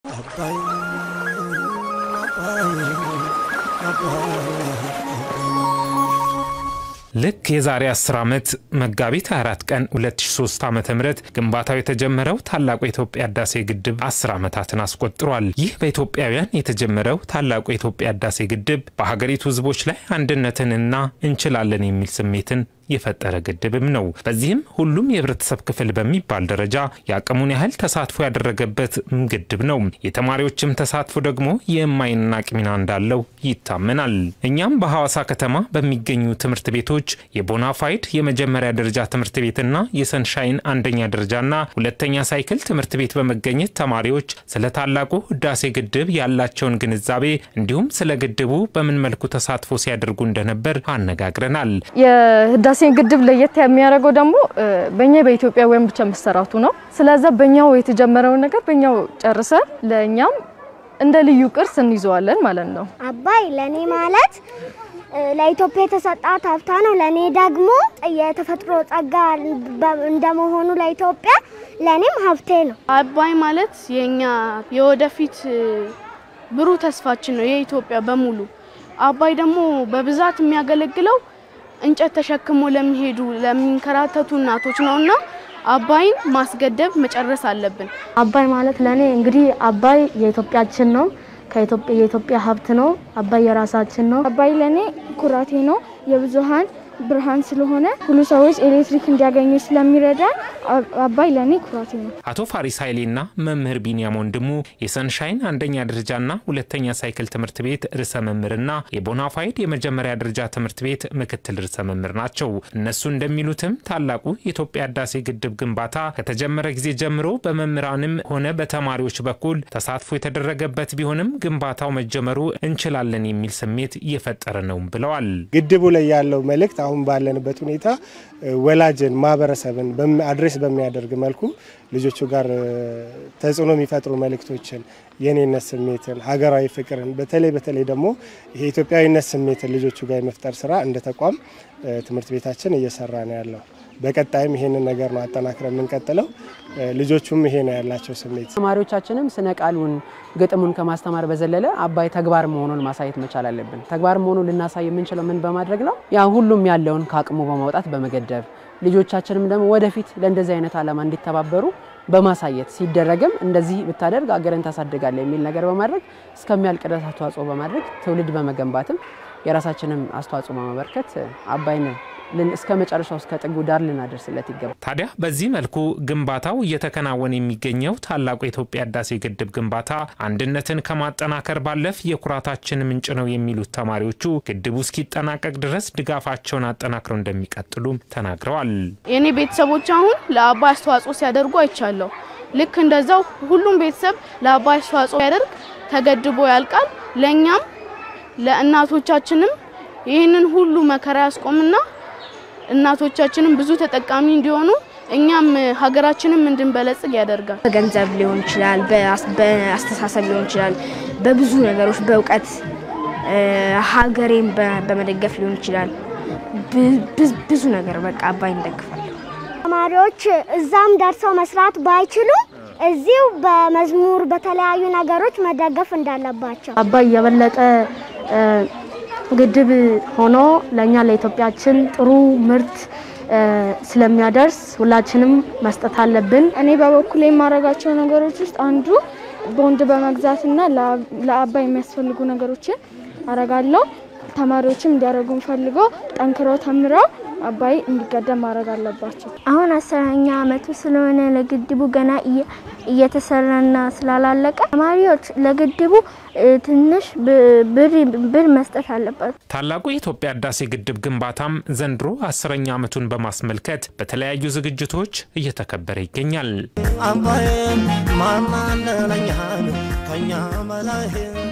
ልክ የዛሬ 10 ዓመት መጋቢት 24 ቀን 2003 ዓ ም ግንባታው የተጀመረው ታላቁ የኢትዮጵያ ህዳሴ ግድብ 10 ዓመታትን አስቆጥሯል። ይህ በኢትዮጵያውያን የተጀመረው ታላቁ የኢትዮጵያ ህዳሴ ግድብ በሀገሪቱ ህዝቦች ላይ አንድነትንና እንችላለን የሚል ስሜትን የፈጠረ ግድብም ነው። በዚህም ሁሉም የህብረተሰብ ክፍል በሚባል ደረጃ የአቅሙን ያህል ተሳትፎ ያደረገበት ግድብ ነው። የተማሪዎችም ተሳትፎ ደግሞ የማይናቅ ሚና እንዳለው ይታመናል። እኛም በሐዋሳ ከተማ በሚገኙ ትምህርት ቤቶች የቦናፋይድ የመጀመሪያ ደረጃ ትምህርት ቤትና የሰንሻይን አንደኛ ደረጃና ሁለተኛ ሳይክል ትምህርት ቤት በመገኘት ተማሪዎች ስለ ታላቁ ህዳሴ ግድብ ያላቸውን ግንዛቤ እንዲሁም ስለ ግድቡ በምን መልኩ ተሳትፎ ሲያደርጉ እንደነበር አነጋግረናል። የህዳሴ ግድብ ለየት የሚያደርገው ደግሞ በእኛ በኢትዮጵያውያን ብቻ መሰራቱ ነው። ስለዛ በእኛው የተጀመረውን ነገር በእኛው ጨርሰን ለእኛም እንደ ልዩ ቅርስ እንይዘዋለን ማለት ነው። አባይ ለኔ ማለት ለኢትዮጵያ የተሰጣት ሀብታ ነው። ለኔ ደግሞ የተፈጥሮ ጸጋ እንደመሆኑ ለኢትዮጵያ ለኔም ሀብቴ ነው። አባይ ማለት የኛ የወደፊት ብሩህ ተስፋችን ነው፣ የኢትዮጵያ በሙሉ። አባይ ደግሞ በብዛት የሚያገለግለው እንጨት ተሸክሞ ለሚሄዱ ለሚንከራተቱ እናቶች ነውና አባይን ማስገደብ መጨረስ አለብን። አባይ ማለት ለኔ እንግዲህ አባይ የኢትዮጵያችን ነው። ከኢትዮጵያ የኢትዮጵያ ሀብት ነው። አባይ የራሳችን ነው። አባይ ለኔ ኩራቴ ነው። የብዙሃን ብርሃን ስለሆነ ሁሉ ሰዎች ኤሌክትሪክ እንዲያገኙ ስለሚረዳ አባይ ለኔ ኩራቴ ነው። አቶ ፋሪስ ኃይሌና መምህር ቢንያም ወንድሙ የሰንሻይን አንደኛ ደረጃና ሁለተኛ ሳይክል ትምህርት ቤት ርዕሰ መምህርና የቦናፋይድ የመጀመሪያ ደረጃ ትምህርት ቤት ምክትል ርዕሰ መምህር ናቸው። እነሱ እንደሚሉትም ታላቁ የኢትዮጵያ ህዳሴ ግድብ ግንባታ ከተጀመረ ጊዜ ጀምሮ በመምህራንም ሆነ በተማሪዎች በኩል ተሳትፎ የተደረገበት ቢሆንም ግንባታው መጀመሩ እንችላለን የሚል ስሜት እየፈጠረ ነው ብለዋል። ግድቡ ላይ ያለው መልእክት አሁን ባለንበት ሁኔታ ወላጅን ማህበረሰብን አድሬስ በሚያደርግ መልኩ ልጆቹ ጋር ተጽዕኖ የሚፈጥሩ መልእክቶችን የኔነት ስሜትን፣ ሀገራዊ ፍቅርን በተለይ በተለይ ደግሞ ይሄ ኢትዮጵያዊነት ስሜትን ልጆቹ ጋር የመፍጠር ስራ እንደ ተቋም ትምህርት ቤታችን እየሰራ ነው ያለው። በቀጣይም ይሄንን ነገር ነው አጠናክረን የምንቀጥለው። ልጆቹም ይሄ ነው ያላቸው ስሜት። ተማሪዎቻችንም ስነ ቃሉን ግጥሙን ከማስተማር በዘለለ አባይ ተግባር መሆኑን ማሳየት መቻል አለብን። ተግባር መሆኑን ልናሳይ የምንችለው ምን በማድረግ ነው? ያ ሁሉም ያለውን ከአቅሙ በማውጣት በመገደብ ልጆቻችንም ደግሞ ወደፊት ለእንደዚህ አይነት ዓላማ እንዲተባበሩ በማሳየት ሲደረግም እንደዚህ ብታደርግ አገርን ታሳድጋለ የሚል ነገር በማድረግ እስከሚያልቅ ድረስ አስተዋጽኦ በማድረግ ትውልድ በመገንባትም የራሳችንም አስተዋጽኦ በማበርከት አባይን እስከ መጨረሻው እስከ ጥጉ ዳር ልናደርስለት ይገባል። ታዲያ በዚህ መልኩ ግንባታው እየተከናወነ የሚገኘው ታላቁ የኢትዮጵያ ህዳሴ ግድብ ግንባታ አንድነትን ከማጠናከር ባለፍ የኩራታችን ምንጭ ነው የሚሉት ተማሪዎቹ ግድቡ እስኪጠናቀቅ ድረስ ድጋፋቸውን አጠናክረው እንደሚቀጥሉም ተናግረዋል። የኔ ቤተሰቦች አሁን ለአባይ አስተዋጽኦ ሲያደርጉ አይቻለሁ። ልክ እንደዛው ሁሉም ቤተሰብ ለአባይ አስተዋጽኦ ያደርግ ተገድቦ ያልቃል። ለእኛም ለእናቶቻችንም ይህንን ሁሉ መከራ ያስቆምና እናቶቻችንም ብዙ ተጠቃሚ እንዲሆኑ እኛም ሀገራችንም እንድንበለጽግ ያደርጋል። በገንዘብ ሊሆን ይችላል፣ በአስተሳሰብ ሊሆን ይችላል፣ በብዙ ነገሮች በእውቀት ሀገሬን በመደገፍ ሊሆን ይችላል። ብዙ ነገር በቃ አባይ እንደግፋለሁ። ተማሪዎች እዛም ደርሰው መስራት ባይችሉ እዚሁ በመዝሙር በተለያዩ ነገሮች መደገፍ እንዳለባቸው አባይ የበለጠ ግድብ ሆኖ ለእኛ ለኢትዮጵያችን ጥሩ ምርት ስለሚያደርስ ሁላችንም መስጠት አለብን። እኔ በበኩል የማደርጋቸው ነገሮች ውስጥ አንዱ ቦንድ በመግዛትና ለአባይ የሚያስፈልጉ ነገሮችን አረጋለሁ። ተማሪዎችም እንዲያደርጉ ፈልገው ጠንክረው ተምረው አባይ እንዲገደብ ማድረግ አለባቸው። አሁን አስረኛ አመቱ ስለሆነ ለግድቡ ገና እየተሰራና ስላላለቀ ተማሪዎች ለግድቡ ትንሽ ብር መስጠት አለባቸው። ታላቁ የኢትዮጵያ ህዳሴ ግድብ ግንባታም ዘንድሮ አስረኛ ዓመቱን በማስመልከት በተለያዩ ዝግጅቶች እየተከበረ ይገኛል። አባይም ማናለለኛን ከኛ በላይ